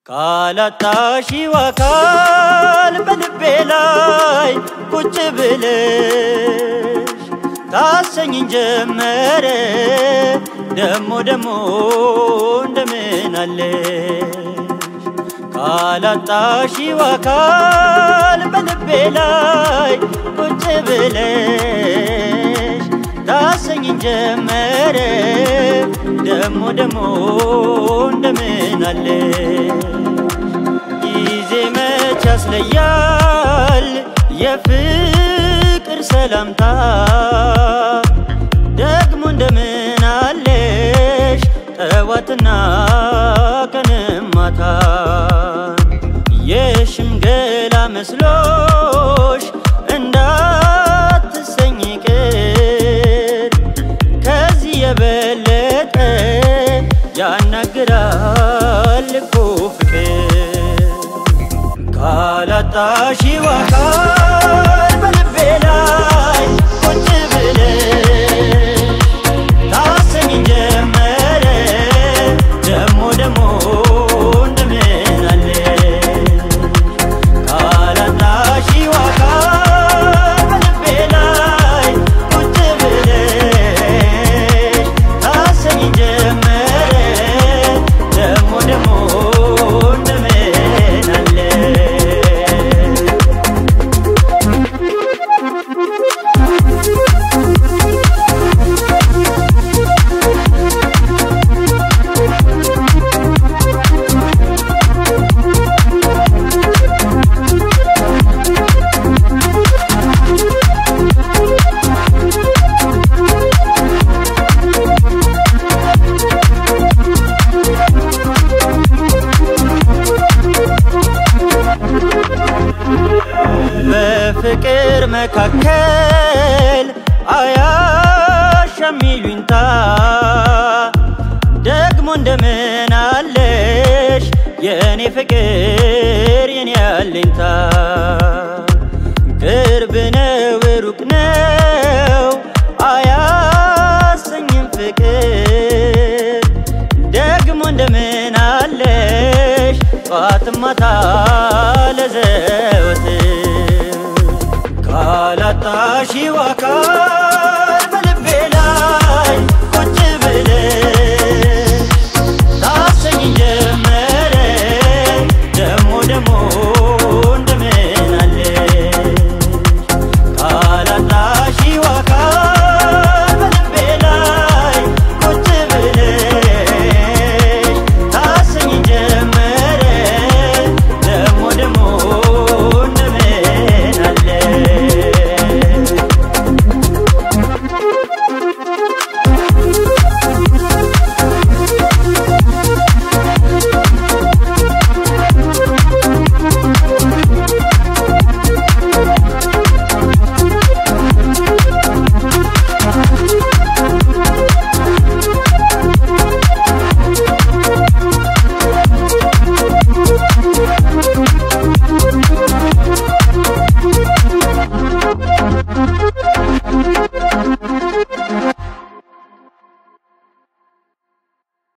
ካላጣሺው አካል በልቤ ላይ ቁጭ ብለሽ ታሰኝን ጀመረ ደሞ ደሞ እንደምን አለሽ ካላጣሺው አካል በልቤ ላይ ቁጭ ብለሽ ታሰኝን ጀመረ ደሞ ደሞ እንደምን አለሽ ጊዜ መች ያስለያል የፍቅር ሰላምታ ደግሞ እንደምን አለሽ ጠዋትና ቀንም ማታ የሽምገላ መስሎሽ እንዳትሰኝ ቅር ከዚህ የበለጠ ያናግራል እኮ ፍቅር ካላጣሺው አካል በልቤ ላይ ቁጭ ብለሽ ታሰኝ ጀመረ ደሞ ደሞ እንደምን አለሽ ካላጣሺው አካል በልቤ ላይ ቁጭ ብለሽ ታሰኝ ጀመረ ደሞ ደሞ እንደምን አለሽ በፍቅር መካከል አያሻም ይሉኝታ ደግሞ እንደምን አለሽ የእኔ ፍቅር የኔ አለኝታ ቅርብ ነው ሩቅ ነው አያሰኝም ፍቅር ደግሞ እንደምን አለሽ ጠዋት ማታ ለዘወትር ካላጣሺው አካል በልቤ ላይ ቁጭ ብለሽ